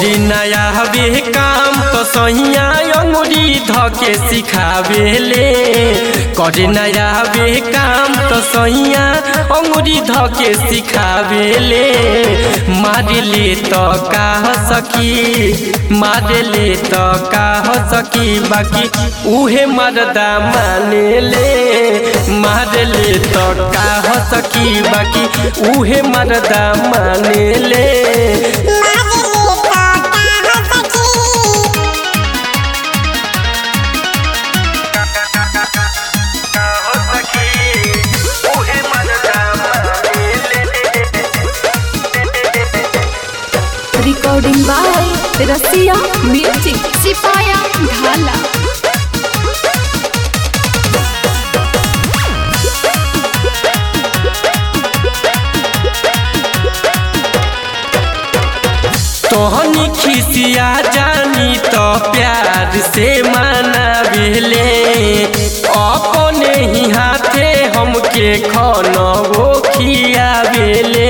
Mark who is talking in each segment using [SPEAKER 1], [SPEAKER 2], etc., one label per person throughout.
[SPEAKER 1] करी नया हवे काम तो सहिया अंगुरी धके सिखावेले करी नया हवे काम तो सहिया अंगुरी धके सिखावेले मारले तो का हो सकी मारले तो का हो सकी बाकी उहे मरदा मानेले मारले तो का हो सकी बाकी उहे मरदा मानेले
[SPEAKER 2] रिकॉर्डिंग बाय रसिया म्यूजिक सिपाया ढाला
[SPEAKER 1] तोहनी खिसिया जानी तो प्यार से मनावेले अपने ही हाथे हमके खाना वो खियावेले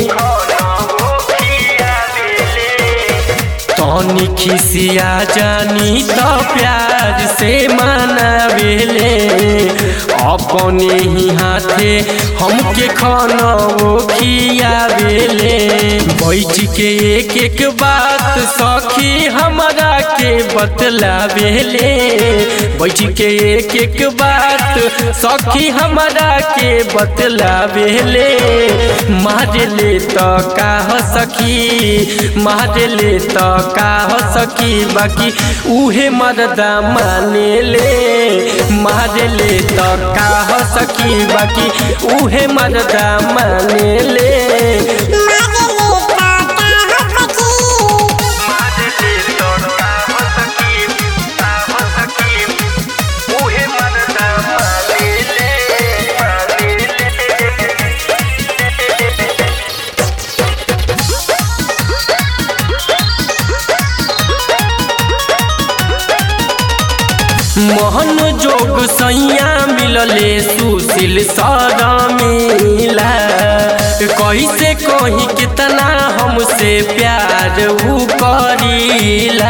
[SPEAKER 1] तोहनी खिसिया जानी तो प्यार से मनावेले अपने ही हाथे हमके खाना वो खियावेले बैठ के एक एक बात सखी हमरा के बतलावेले बैठ के एक एक बात सखी हमरा के बतलावेले मारले तो का हो सखी मारले तो का हो सकी बाकी उहे मरदा मानेले मारले तो का हो सकी बाकी उहे मरदा मानेले मोहन जोग सैया मिलले सुशील सारा मिला कैसे कही कितना हमसे प्यार ऊ करीला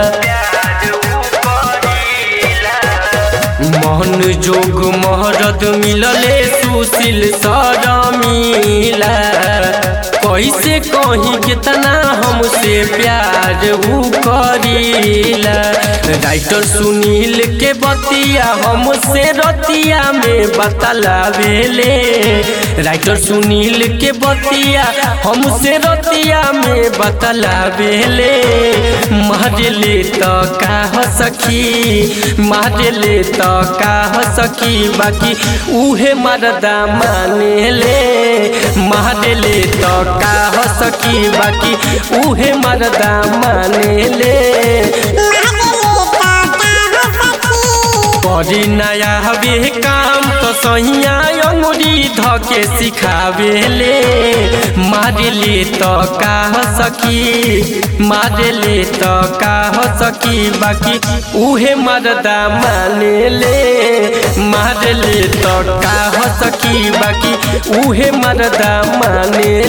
[SPEAKER 1] मोहन जोग महरद मिलले सुशील सारा मिला कैसे कही कितना हमसे प्यार ऊ करीला राइटर सुनील के बतिया हमसे रतिया में बतलावेले राइटर सुनील के बतिया हमसे रतिया में बतलावेले मारले तो का हो सखी मारले तो का हो सखी बाकी उहे मरदा मानेले मारले तो का हो सकी बाकी उहे मरदा मानेले करी नया हवे काम तो सहिया अंगुरी धके सिखावेले मारले तो का हो सकी मारले तो का हो सकी बाकी उहे मरदा मानेले मारले तो का हो सकी बाकी उहे मरदा माने